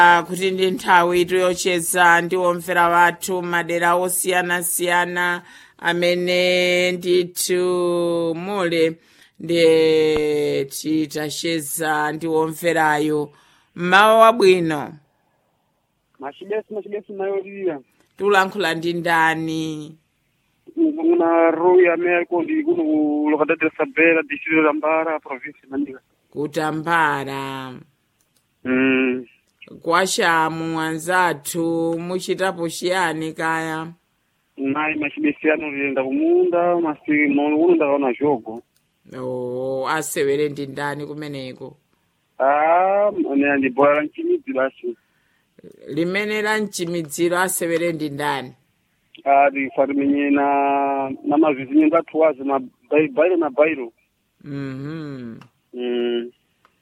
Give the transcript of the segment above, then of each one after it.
Ah, kuti ndi nthawi yocheza ndi omvera wathu madera osiyanasiyana amene ndithu mule ndi titacheza ndi omverayo mmawa wabwino machibesi machibesi mayolira tulankhula ndi ndani kuna rui amene aliko ndi kuno ku localidade de sabela distrito la mbara province mandika kutambala mm. kwachamu anzathu muchitapo chiyani kaya nayi machibesi ano liyenda kumunda masi mono kuno ndakaona jogo o asewere ndi ndani kumeneko ah ne ndi bola la mchimidzi basi limene la mchimidziro asewere ndi ndani ati fatimenye na na mavizinyo ngathu wazi ma bai- bairo na bairo mhm mm.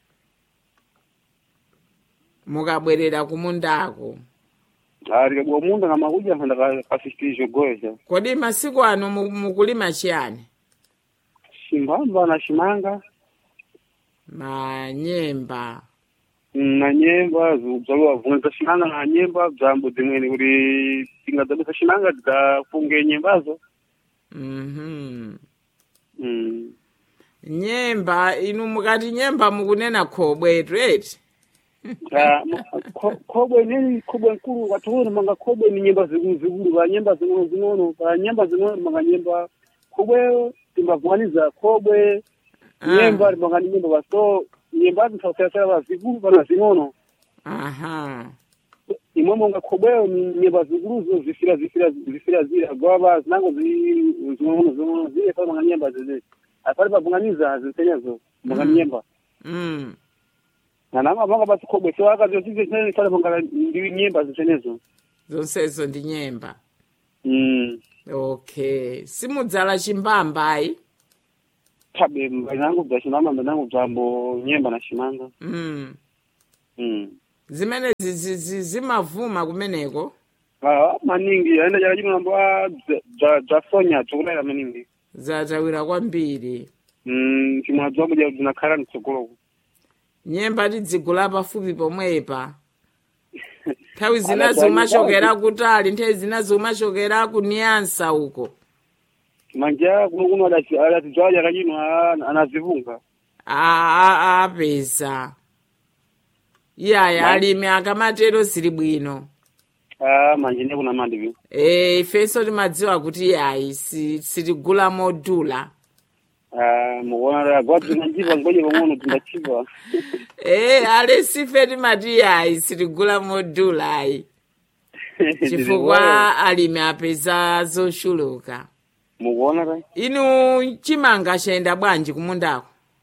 mukabwerera kumundako ati kabwa munda ngamakuja nkanda kasisitiri jogoyeza kodi masiku ano mu- mukulima chiyani chimbamba na chimanga manyemba na nyemba zibzaliwa vunza za chinanga na nyemba bzambo dzimweni kuti tingadzabisa chinanga tidzafunge nyembazo mhm Mm. nyemba inu mukati nyemba mukunena khobwe eti Ah, ma- kho- khobwe nini khobwe nkulu watuone manga khobwe ni nyemba zikulu zikulu va nyemba zing'ono zing'ono va nyemba zing'ono manga nyemba khobwe timbavwaniza khobwe nyemba manga ni nyemba va so nyemba zinthausiyasiyana va zikulu vana zing'ono aha imwe monga khobweyo ni nyemba zikuluzo zifira zifira zifira zira gwava zinango zi- zing'ono zing'ono zile pale manga nyemba zizi apale pavunganiza zisenyezo manga Mm. nyemba mm. na nama manga basi khobwe so akaziosize chinene pale manga ndi nyemba zisenezo zonsezo ndi nyemba Mm. okay simudzala chimbambayi Tabe mbanangu bza chinama mbanangu bzambo nyemba na chimanga. mm. Mm. zimene zi- zi- zi- zimavuma kumeneko Ah, maningi aenda jala jino nambo ah bza bza sonya tukulera maningi. zatawira kwambiri Mm, chimwa bzambo jala zinakhala mtsogolo. nyemba tidzigula pafupi pomwepa nthawi Ala, zinazo dzani- umachokera kutali nthawi zinazo umachokera kuniyansa uko Manja kuno kuno adati adati bzala jala jino anazivunga. A- a- apeza iyaya Ma- alimi akamatero zili bwino Ah, manje ne kuna mandi bi. e ifenso timadziwa kuti iyayi si- sitigula modula Ah, muona ra gwati na njiva ngoje ngono tundachiva. e ale sife timati iyayi sitigula modula ayi chifukwa alimi apeza zochuluka muona ra. inu chimanga chayenda bwanji kumundako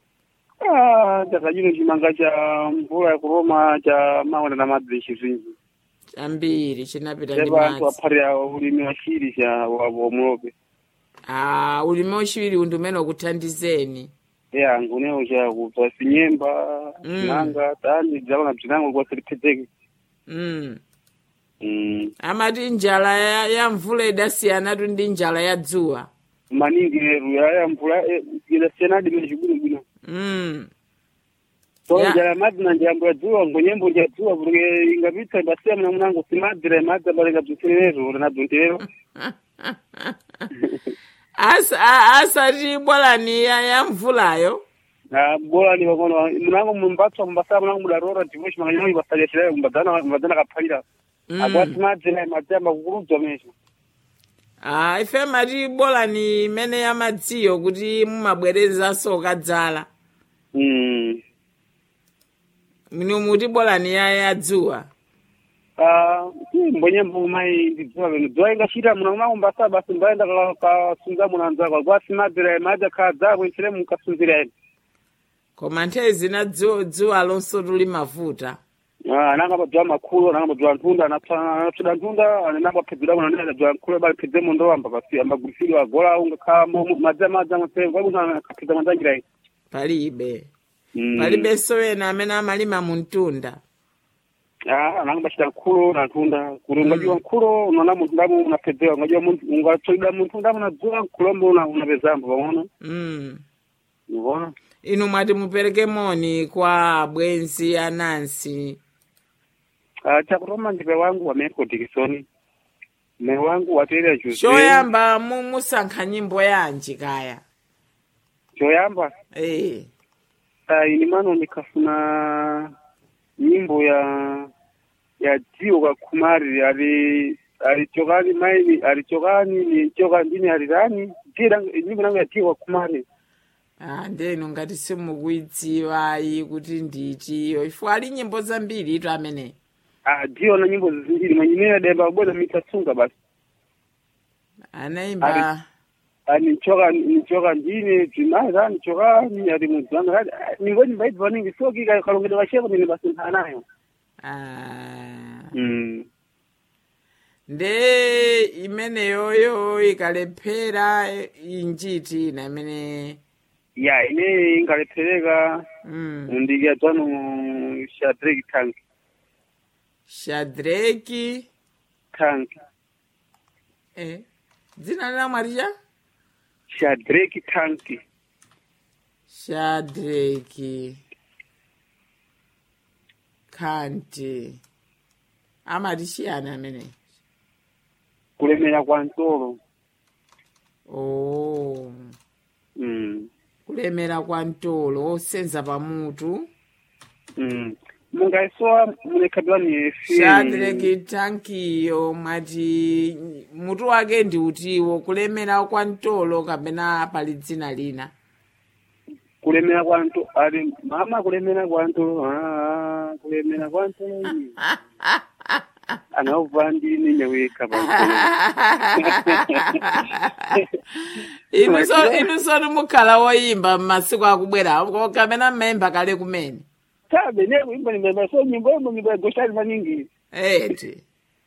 Ah, takajino chimanga cha mvula ya kuroma cha maonda na madzi chizinji. ambiri chinapita ndi Seba anthu madzi apharira ulimi wa chiri cha wa wa mulope. ah ulimi wachiwiri undi umene ukuthandizeni Ya ngunewo cha kupasa sinyemba, Mm. nanga, tani, dzalona bzinango kwa silipedzeki. mm. Mm. amati njala ya, ya mvula idasiyanatu ndi njala ya dzuwa Maningi leru ya ya mvula eh, ila senadi mene chibuni bwino. mm. So Ya. njala madzi na njambo ya dzuwa ngonyembo ya dzuwa porque ingapita basiya mna mnango simadira madzi abalenga bzutirero na bzuntirero. asa a- asati bwalani ya, ya mvulayo Na bora ni wakono mnango mumbatso mbasa mnango mudarora divoshi manganyoni basalishira mbadana mbadana kaphalira. Mm. Akwati madzi na madzi amakukurudza mesho. ah, ife mati bwalani imene ya madziyo kuti mumabwerezanso kadzala Mm. minu muti bwalani ya ya dzuwa Ah, mbonye mbumai ndidziwa bino dziwa ingachita muna muna mbasa basi mbaenda ka kasunza muna nzako kwasi madira maja kadza kwenchire mukasunzira ene koma nthawi zina dzuwa dzuwa lonso tuli mavuta ah nanga badzwa makhulo nanga badzwa ntunda anapsida ntunda ananga phedzera muna nenda badzwa nkhulo bali phedze mondo amba basi amba gulisidwa agola unga kha madza madza mutse kwa kuna kaphedza manzangira ine palibe Mm. palibenso ena amene amalima mu mtunda ah nanga bachita nkhulo na ntunda kuti ungajiwa nkhulo unaona munthu ndamo unaphedzewa ungajiwa munthu ungatsoida munthu ndamo unadzula nkhulombo unapezambo pamona mm. unaona inu mwati mupereke moni kwa abwenzi anansi Ah, chakutoma ndipe wangu wa Michael Dikson. Me wangu wa Taylor Jose. choyamba mu- musankha nyimbo yanji kaya Choyamba. eh Ah, ini mano nikafuna nyimbo ya ya Dio kwa Kumari ali alichokani maini alichokani ni choka ndini alirani jira nyimbo nangu ya Dio kwa Kumari ah ndenu ngati simukuidziwayi kuti ndichiyo ifo ali nyimbo zambiri ito amene ah Dio na nyimbo zingine mwenyewe demba bwana mitasunga basi anaimba ani nichoka nichoka ndine timaza nichoka ni ali muzanga ningoni mbaiti vaningi soki kalongedwa washeko ni basi nayo ah mm nde imeneyoyo ikalephera injiti ina imene ya ine ingalepeleka mm. mundikia twanu Shadrack Tank shadraki Tank eh. dzina la mwaricha Shadrack Tank shadraki kanti amati chiyani amene kulemera kwa ntolo oh. mm kulemera kwa ntolo osenza pamutu mm mungaisowa mulekhabwani efe shadraki tankiyo mwati mutu wake ndi utiwo kulemera kwa ntolo kapena pali dzina lina kulemera kwa ntolo ali mama kulemera kwa ntolo ah kulemera kwa ntolo iyi anaubva ndine nyaweka pa inuso inuso nimukhala woyimba m'masiku akubwera ko kapena mmayimba kale kumene tabe ne kuimba nimemba so nyimbo yombo nyimbo ya goshali maningi eti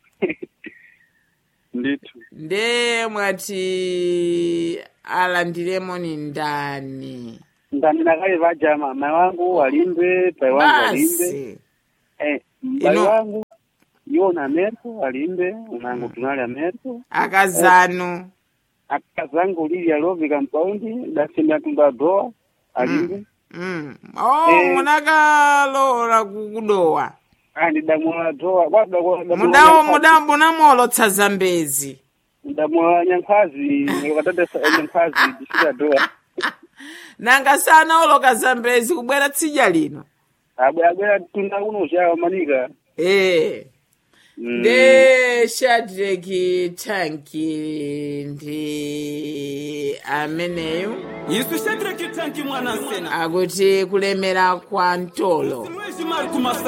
ndithu nde mwati alandiremo ni ndani ndamina kale vajama mai wangu walimbe pai wangu walimbe basi eh pai Ino- wangu yona ameriko alimbe unangu tunali ameriko akazanu akazangu lili alovi kampaundi dasemya tumba doa alimbe mm. oh Eh. munakalola kukudowa andi damola doa mudawo muda munamolotsa zambezi damola nyankhazi wakatata nyankhazi difika doa nanga sanaoloka zambezi kubwera tsidya lino abwera tunda uno chawa manika eh. Mm. nde shadraki tanki ndi ameneyo isu shadraki tanki mwana nsena akuti kulemera kwa ntolo mwezi mari kumasa